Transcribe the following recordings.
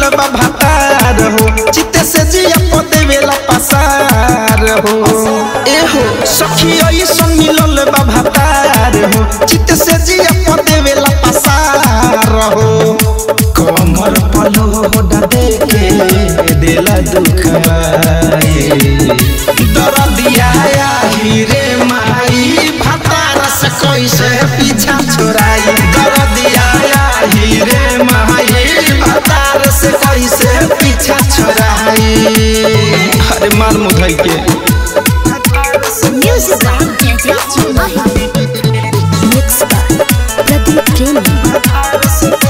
बा भातार हो चिते से जिया पदेवेला पसार हो ए हो सखी ऐसन मिलल बा भातार हो चिते से जिया पदेवेला पसार हो कमर पलो होडा देके देला दुखाए दरदिया आही रे माई भातार से कैसे पीछा छोड़ाई दरदिया आही रे माई भातार से कैसे पीछा छोड़ाई अरे मार मुधई के Music by DJ Mahi. Mixed by Pradeep Premi.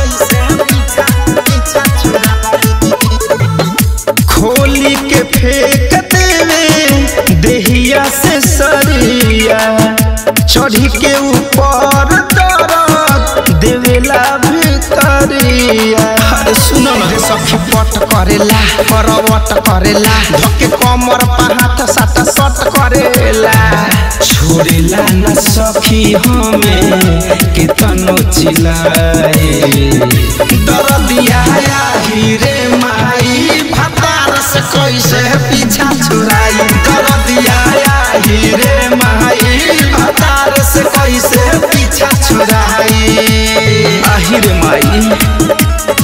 खोली के फेंक देवे देहिया से सरिया चढ़ी के ऊपर दरद देवेला भितरिया अरे सुनो ना रे सखी पट करेला करवट करेला धके कमर पर हाथ साटा सट करेला छोड़ेला ना सखी हमें केतनो चिल्लाए दरदिया आही रे माई भातार से कैसे पीछा छुड़ाई दरदिया आही रे माई भातार से कैसे पीछा छुड़ाई आही रे माई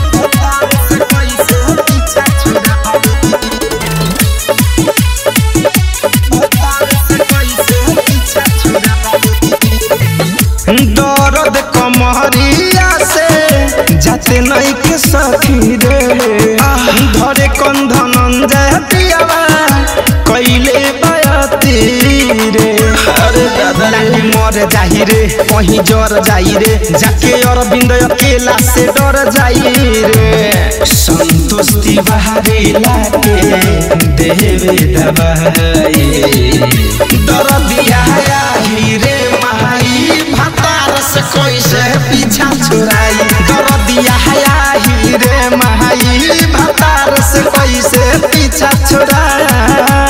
दर्द कमरिया से जाते नहीं के सखी रे धरे कंधन जातियावा कैले बयती रे अरे दादा रे मर जाही रे कहीं जर जाई रे जाके अरविंद अकेला से डर जाई रे संतोष तिवारी लागे देवे दबाई दर्दिया आही रे माई भातार से कैसे पीछा छुड़ाई दर्दिया आही रे माई भातार से कैसे पीछा छुड़ाई